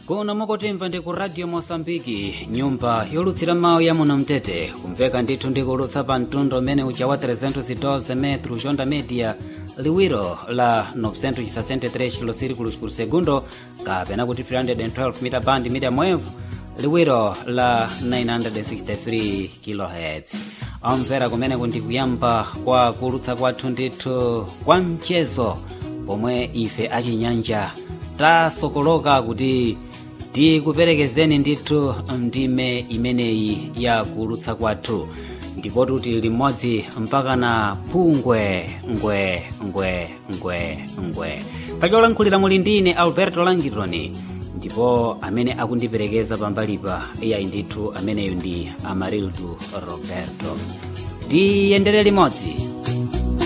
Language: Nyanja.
kuno mukutimva ndi ku radio mosambiki nyumba yolutsira mawu ya muno mtete kumveka ndithu ndikulutsa pa mtundu umene uja wa 312 metro jonda media liwiro la 963 kilosirikulos por segundo kapena kuti 312 mita band media mwevu liwiro la 963 kilohertz amvera kumene kundikuyamba kwa kulutsa kwathu ndithu kwa mchezo pomwe ife achinyanja tasokoloka kuti tikuperekezeni ndithu ndime imeneyi ya kulutsa kwathu ndipo tuti limodzi mpaka na phungwe ngwe ngwe ngwe ngwe pacholankhulira muli ndine alberto langitoni ndipo amene akundiperekeza pambalipa iyayi ndithu ameneyo ndi amarildu roberto tiyendere limodzi